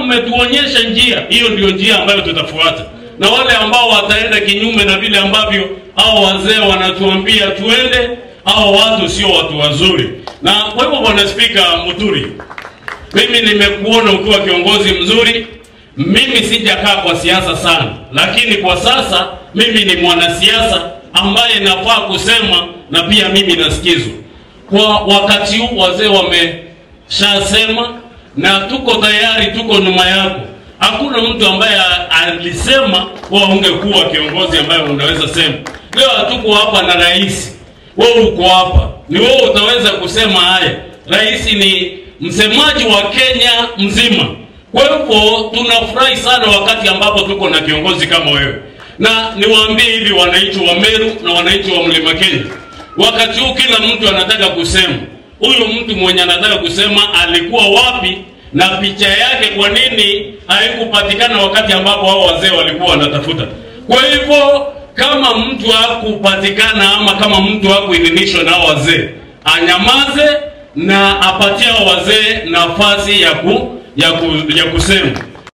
mmetuonyesha njia, hiyo ndio njia ambayo tutafuata, na wale ambao wataenda kinyume na vile ambavyo hao wazee wanatuambia tuende, hao watu sio watu wazuri. Na kwa hivyo, bwana Spika Muturi, mimi nimekuona ukiwa kiongozi mzuri. Mimi sijakaa kwa siasa sana, lakini kwa sasa mimi ni mwanasiasa ambaye nafaa kusema na pia mimi nasikizwa. Kwa wakati huu wazee wameshasema na tuko tayari, tuko nyuma yako. Hakuna mtu ambaye alisema wewe ungekuwa kiongozi ambaye unaweza sema. Leo hatuko hapa na rais, wewe uko hapa, ni wewe utaweza kusema haya. Rais ni msemaji wa Kenya mzima. Kwa hivyo tunafurahi sana wakati ambapo tuko na kiongozi kama wewe, na niwaambie hivi wananchi wa Meru na wananchi wa Mlima Kenya, wakati huu kila mtu anataka kusema huyu mtu mwenye anataka kusema alikuwa wapi na picha yake kwa nini haikupatikana wakati ambapo hao wazee walikuwa wanatafuta. Kwa hivyo kama mtu hakupatikana ama kama mtu hakuidhinishwa na hao wazee, anyamaze na apatie hao wazee nafasi ya ku, ya, ku, ya kusema.